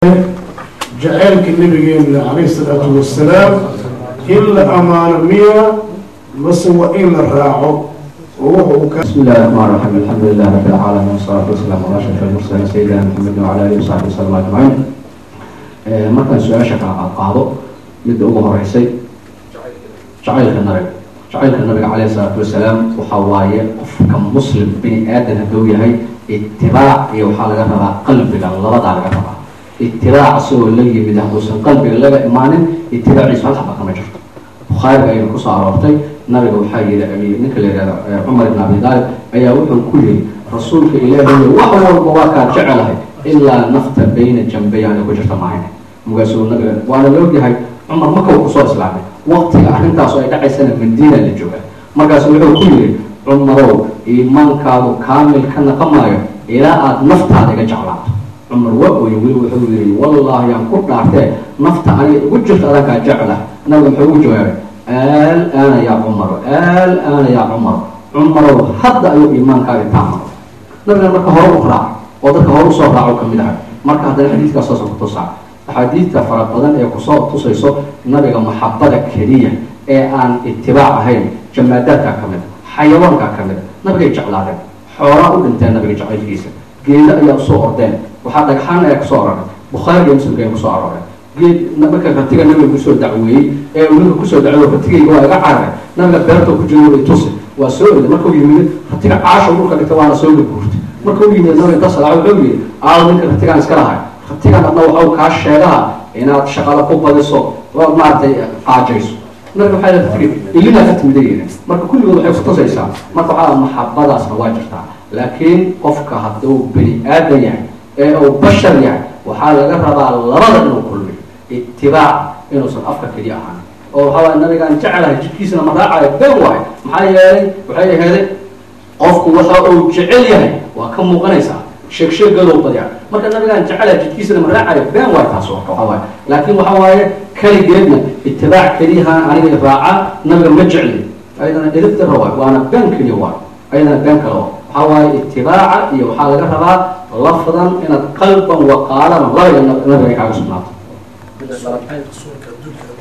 jaceylka nabigeena calayhi salaatu wasalaam in la amaano miya mase waa in la raaco oo wuxuu ka بسم الله الرحمن الرحيم الحمد لله رب العالمين والصلاة والسلام على أشرف المرسلين سيدنا محمد وعلى آله وصحبه وسلم أجمعين Ee, markaan su-aasha kala qaado midda ugu horeysay jacaylka nabiga jacaylka nabiga caleyhi salaatu wasalaam waxaa waaye qofka muslim bini aadan hadduu yahay itibaac iyo waxaa laga rabaa qalbiga labadaa laga rabaa itibaac asagoo la yimid hadduusan qalbiga laga imaanin itibaaciisu hal xaba kama jirto bukhaariga ayaynu kusoo aroortay nabiga waxaa yidhi ninka la yihahdo eh, cumar ibn abi daalib ayaa wuxuu ku yidhi rasuulka ilaahay wax walba waa kaa jecelahay ilaa nafta bayna jambayaana ku jirta maahayn markaasuu nabiga waana la ogyahay cumar marka uu kusoo islaamay waqtiga arrintaas oo ay dhacaysana madiina la jooga markaasu wuxuu ku yidhi cumarow iimaankaadu kaamil ka naqamaayo ilaa aada naftaada iga jeclaato cumar waa ooye weli wuxuu yidhi wallaahi aan ku dhaartee nafta aniga igu jirto adankaa jecla nabiga muxuu ugu jawaabay aal-aana yaa cumaro aal-aana yaa cumaro cumarow hadda ayuu iimaankaaga taamaro nabigan marka hore u raac oo dadka hore usoo raaco kamid ahay marka haddana xadiidkaas saasa ku tusaa axaadiidta fara badan ee kusoo tusayso nabiga maxabada keliya ee aan itibaac ahayn jamaadaadkaa ka mid xayawaankaa ka mid nabigay jeclaadeen xoolaa u dhinteen nabiga jacaylkiisa geedo ayaa usoo ordeen waxaa dhagxaan ayaa kusoo aroray bukhaari iyo muslimka ayaa kusoo aroray geed marka ratiga nabiga kusoo dacweeyey ee uu ninka kusoo dacweey ratigayga waa iga cararay nabiga beerta ku jiro way tusi waa soo orday markuu yimid ratiga caasha dhulka dhigta waana soo gaguurtay markuu yimid nabiga inta salaaco wuxuu yidhi aal ninka ratigaan iska lahay ratigan adna waxau kaa sheegaha inaad shaqada ku badiso oo maaragtay qaajayso marka waxaa la tiri ilina ka timidayeen marka kulligood waxay ku tusaysaa marka waxaa maxabadaasna waa jirtaa laakiin qofka hadduu bini aadan yahay ee uu bashar yahay waxaa laga rabaa labada inuu kulmiyo itibaac inuusan afka keliya ahaan oo waxaa waay nabigaan jecelahay jidkiisana ma raacayo been waayo maxaa yeelay waxay aheeday qofku waxa uu jecel yahay waa ka muuqanaysaa sheeg sheegadow badya marka nabigaan jecelahay jidkiisana ma raacayo been waayo taas warka waxaa waaye laakiin waxaa waaye keligeedna itibaac keliyahaan aniga raaca nabiga ma jecli ayadana edib dara waayo waana been keliya waayo ayadana been kale oo waxaa waaye itibaaca iyo waxaa laga rabaa lafdan inaad qalban wa qaalaban labada nabiga ay kaaga sugnaato صلاة رسولك